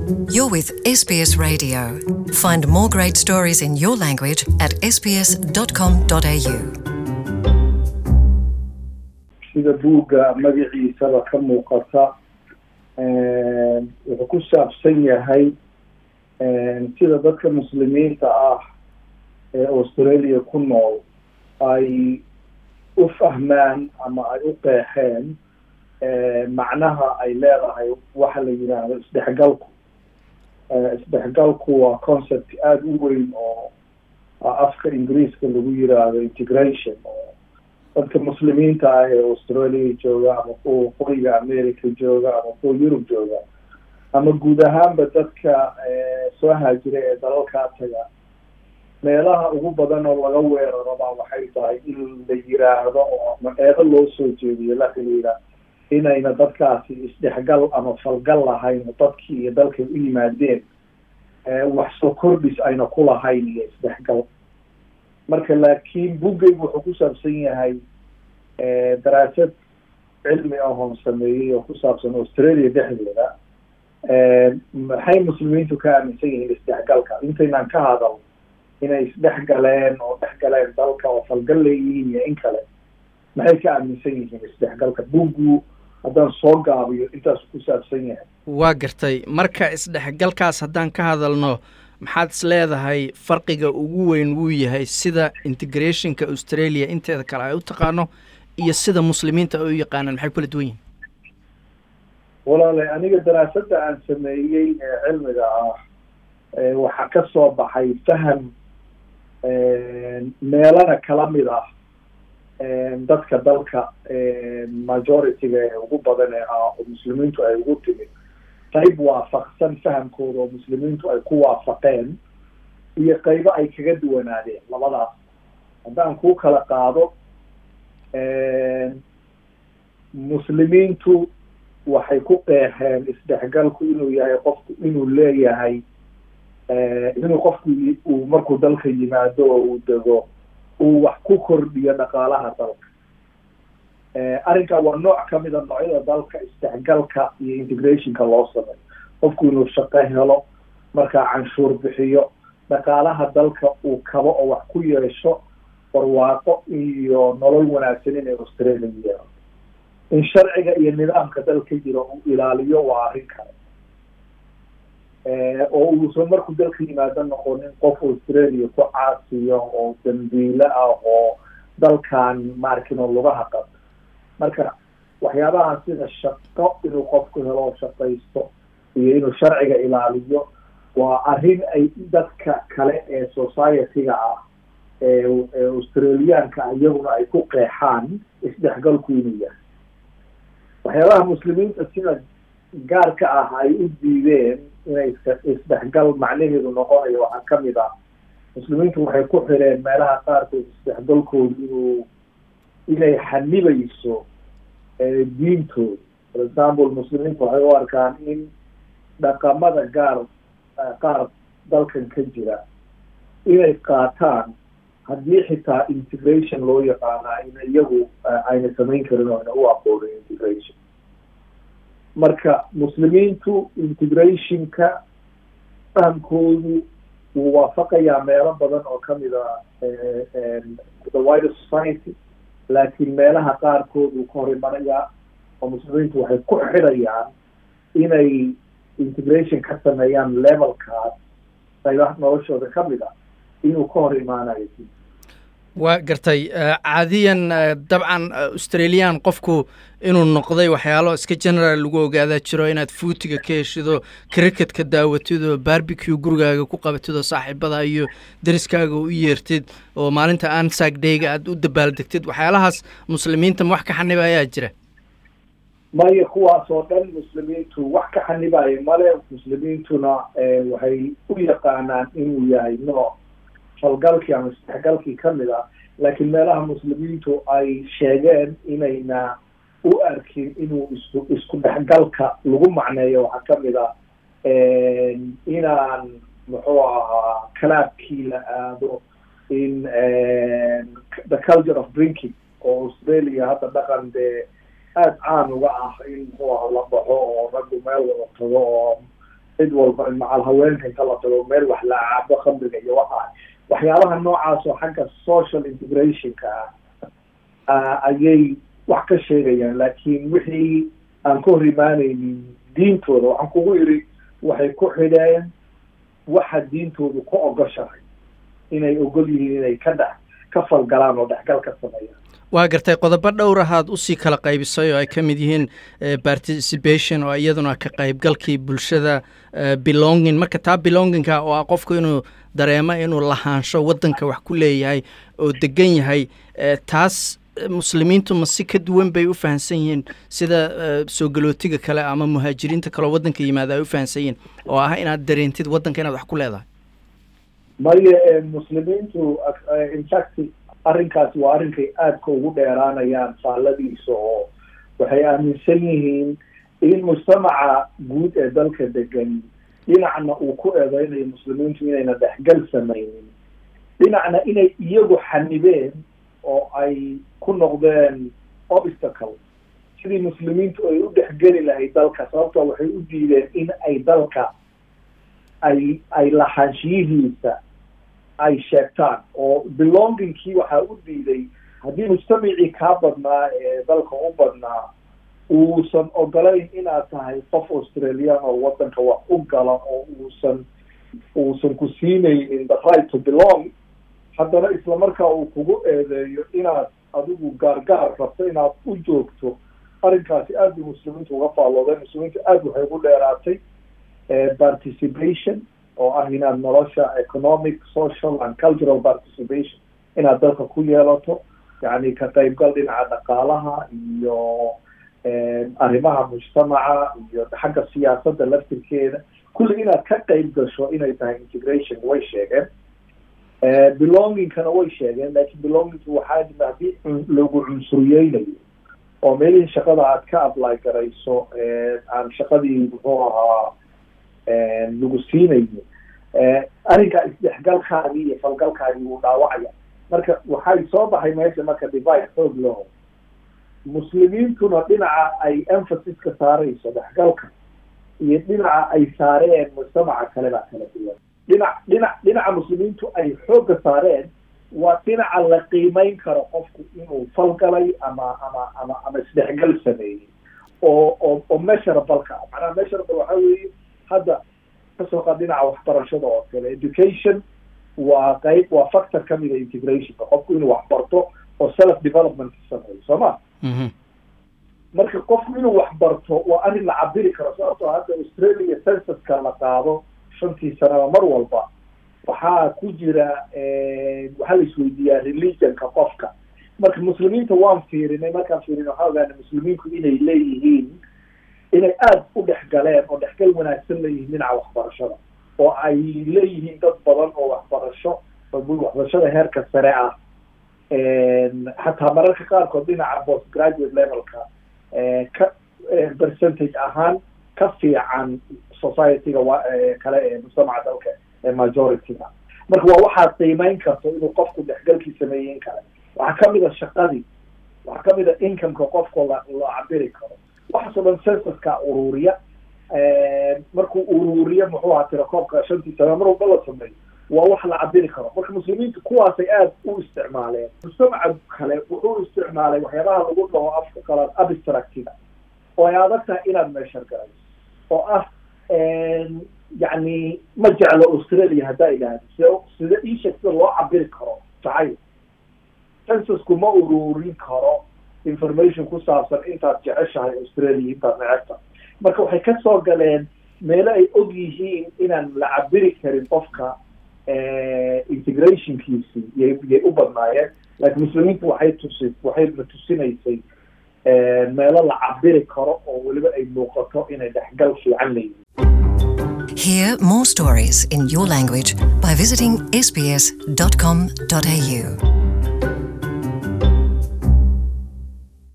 You're with SBS Radio. Find more great stories in your language at sbs.com.au. sida buugga magaciisaba ka muuqata wuxuu ku saabsan yahay sida dadka muslimiinta ah ee australia ku nool ay u fahmaan ama ay u qeexeen macnaha ay leedahay waxa la yidhaahdo isdhexgalku isdhexgalku waa concept aada u weyn oo afka ingiriiska lagu yiraahdo integration oo dadka muslimiinta ah ee australia jooga ama kuwa waqooyiga america jooga ama kuwa yurub jooga ama guud ahaanba dadka soo haajira ee dalalkaa taga meelaha ugu badan oo laga weeraraba waxay tahay in la yiraahdo oo ama eedo loo soo jeediyo la xiriira inayna dadkaasi isdhexgal ama falgal lahayn dadkii iyo dalkay u yimaadeen wax soo kordhis ayna ku lahayn iyo isdhexgal marka laakiin buggaygu wuxuu ku saabsan yahay daraasad cilmi ahoon sameeyey oo ku saabsan australia dhexdeeda maxay muslimiintu ka aaminsan yihiin isdhexgalka intaynaan ka hadal inay isdhex galeen oo dhex galeen dalka oo falgal leeyihiin iyo in kale maxay ka aaminsan yihiin isdhexgalka buggu haddaan soo gaabiyo intaasu ku saabsan yahay waa gartay marka isdhexgalkaas haddaan ka hadalno maxaad is leedahay farqiga ugu weyn wuu yahay sida integrationka australia inteeda kale ay u taqaano iyo sida muslimiinta ay u yaqaanaan maxay kula duwan yihin walaale aniga daraasadda aan sameeyey ee cilmiga ah waxaa ka soo baxay faham meelana kala mid ah dadka dalka majority-ga ee ugu badan ee ah oo muslimiintu ay ugu timid qayb waafaqsan fahamkooda oo muslimiintu ay ku waafaqeen iyo qaybo ay kaga duwanaadeen labadaas haddaan kuu kala qaado muslimiintu waxay ku qeexeen isdhexgalku inuu yahay qofku inuu leeyahay inuu qofku uu markuu dalka yimaado oo uu dego uu wax ku kordhiyo dhaqaalaha dalka arrinkaa waa nooc kamid a noocyada dalka isdhexgalka iyo integrationka loo sameeyo qofku inuu shaqo helo markaa canshuur bixiyo dhaqaalaha dalka uu kabo oo wax ku yeesho barwaaqo iyo nolol wanaagsan inay australia yeelo in sharciga iyo nidaamka dalka jiro uu ilaaliyo waa arrin kale oo uusan markuu dalka yimaado noqonin qof australia ku caasiyo oo dambiile ah oo dalkan maarkino lugaha qabto marka waxyaabaha sida shaqo inuu qofku helo oo shaqaysto iyo inuu sharciga ilaaliyo waa arrin ay dadka kale ee society-ga ah ee australiyaanka iyaguna ay ku qeexaan isdhexgalku inuu yahay waxyaabaha muslimiinta sida gaarka ah ay u diideen inay isdhexgal macnaheedu noqonayo waxaa kamid ah muslimiintu waxay ku xireen meelaha qaarkood isdhexgalkoodu inuu inay xanibayso diintooda for example muslimiintu waxay u arkaan in dhaqamada gaar qaar dalkan ka jira inay qaataan haddii xitaa integration loo yaqaana in iyagu ayna samayn karin oo ayna u aqoonin integration marka muslimiintu integrationka fahamkoodu wuu waafaqayaa meelo badan oo kamid a the wider society laakiin meelaha qaarkood uu ka hor imanayaa oo muslimiintu waxay ku xidhayaan inay integration ka sameeyaan levelkaas qaybaha noloshooda kamid a inuu ka hor imaanayo waa gartay caadiyan dabcan australian qofku inuu noqday waxyaalo iska general lagu ogaadaa jiro inaad fuutiga ka heshido cricketka daawatid oo barbecue gurigaaga ku qabatid oo saaxiibada iyo dariskaaga u yeertid oo maalinta ansag dayga aad u dabaaldegtid waxyaalahaas muslimiinta ma wax ka xaniba ayaa jira maya kuwaas oo dhan muslimiintu wax ka xanibaayo male muslimiintuna waxay u yaqaanaan inuu yahay nooc falgalkii ama isdhexgalkii kamid ah laakiin meelaha muslimiintu ay sheegeen inayna u arkin inuu isku isku dhexgalka lagu macneeyo waxaa kamid ah inaan muxuu ahaa kalaabkii la aado in the culture of drinking oo australia hadda dhaqan dee aada caan uga ah in muxuu aha la baxo oo raggu meel wada tago oo cid walba macal haweenka inta la tago meel wax la cabo khamriga iyo waxa waxyaabaha noocaas oo xagga social integrationka ah ayay wax ka sheegayaan laakiin wixii aan ka hor imaanaynin diintooda waxaan kugu yidhi waxay ku xidheen waxa diintoodu ku ogoshahay inay ogol yihiin inay ka dhex ka falgalaan oo dhexgal ka sameeyaan waa gartay qodobo dhowr ahaad usii kala qaybisay oo ay ka mid yihiin participation oo iyaduna ka qaybgalkii bulshada belonging marka taa belonginga oo ah qofku inuu dareemo inuu lahaansho waddanka wax ku leeyahay oo degan yahay taas muslimiintu ma si ka duwan bay u fahamsan yihiin sida soo galootiga kale ama muhaajiriinta kaleo waddanka yimaada ay u fahamsan yihiin oo ah inaad dareentid waddanka inaad wax ku leedahay maya muslimiintu infact arrinkaasi waa arrinkay aadka ugu dheeraanayaan faalladiisa oo waxay aaminsan yihiin in mujtamaca guud ee dalka degan dhinacna uu ku eedeynayo muslimiintu inayna dhexgal samaynin dhinacna inay iyagu xanibeen oo ay ku noqdeen obstacle sidii muslimiintu ay u dhexgeli lahayd dalka sababtoo waxay u diideen in ay dalka ay ay lahaanshiyihiisa ay sheegtaan oo belongingkii waxaa u diiday haddii mujtamacii kaa badnaa ee dalka u badnaa uusan ogolayn inaad tahay qof australian oo waddanka wax u gala oo uusan uusan ku siinaynin the right to belong haddana islamarkaa uu kugu eedeeyo inaad adigu gaargaar rabto inaad u joogto arrinkaasi aad bay muslimiintu uga faalloodeen muslimiintu aad waxay ugu dheeraatay participation oo ah inaad nolosha economic social and cultural participation inaad dalka ku yeelato yacni ka qaybgal dhinaca dhaqaalaha iyo arrimaha mujtamaca iyo xagga siyaasadda laftirkeeda kulli inaad ka qayb gasho inay tahay integration way sheegeen belongingkana way sheegeen laakiin belongingka waxaa haddii lagu cunsuriyeynayo oo meelihii shaqada aad ka apply garayso aan shaqadii muxuu ahaa lagu siinayo arrinkaa isdhexgalkaagii iyo falgalkaagii wuu dhaawacaya marka waxay soo baxay meesha marka divide xoog laho muslimiintuna dhinaca ay emphasis-ka saarayso dhexgalka iyo dhinaca ay saareen mujtamaca kale baa kala duwan dhinac dhinac dhinaca muslimiintu ay xoogga saareen waa dhinaca la qiimeyn karo qofku inuu falgalay ama ama ama ama isdhexgal sameeyey oo oo oo measureableka ah macnaha measurable waxaa weeye hadda kasoo qaad dhinaca waxbarashada oo kale education waa qayb waa factor kamida integrationka qofku inuu wax barto oo self development sameeyo soo ma marka qofku inuu wax barto waa arrin la cabiri karo sababtoo hadda australia censuska la qaado shantii sanaba mar walba waxaa ku jira waxaa la isweydiiyaa religionka qofka marka muslimiinta waan fiirinay markaan fiirinay waxaa ogaana muslimiinku inay leeyihiin inay aada u dhex galeen oo dhexgal wanaagsan leeyihiin dhinaca waxbarashada oo ay leeyihiin dad badan oo waxbarasho waxbarashada heerka sare ah xataa mararka qaarkood dhinaca post graduate levelka ka percentage ahaan ka fiican societyga kale ee mujtamaca dalka ee majorityga marka waa waxaad qiimeyn karto inuu qofku dhexgalkii sameeyen kale waxaa kamid a shaqadii waxaa kamid a incomeka qofka la la cabiri karo waxaasoo dhan censuska ururiya markuu ururiyo muxuu ahaa tirakoobka shantii sana mar walba la sameeyo waa wax la cabiri karo marka muslimiintu kuwaasay aada u isticmaaleen mujtamaca kale wuxuu isticmaalay waxyaabaha lagu dhaho afka qalaad abstractiga oo ay adag tahay inaad meeshar garayso oo ah yacni ma jeclo australia haddaa idhaahdo sida sida iisheeg sida loo cabiri karo jacayl censusku ma ururin karo information ku saabsan intaad jeceshahay australia intaad necebta marka waxay kasoo galeen meelo ay og yihiin inaan la cabiri karin qofka integrationkiisii yay yay u badnaayeen laakiin muslimiintu waxay tusi waxay la tusinaysay meelo la cabiri karo oo weliba ay muuqato inay dhexgal fiican leeyihiin Hear more stories in your language by visiting sbs.com.au.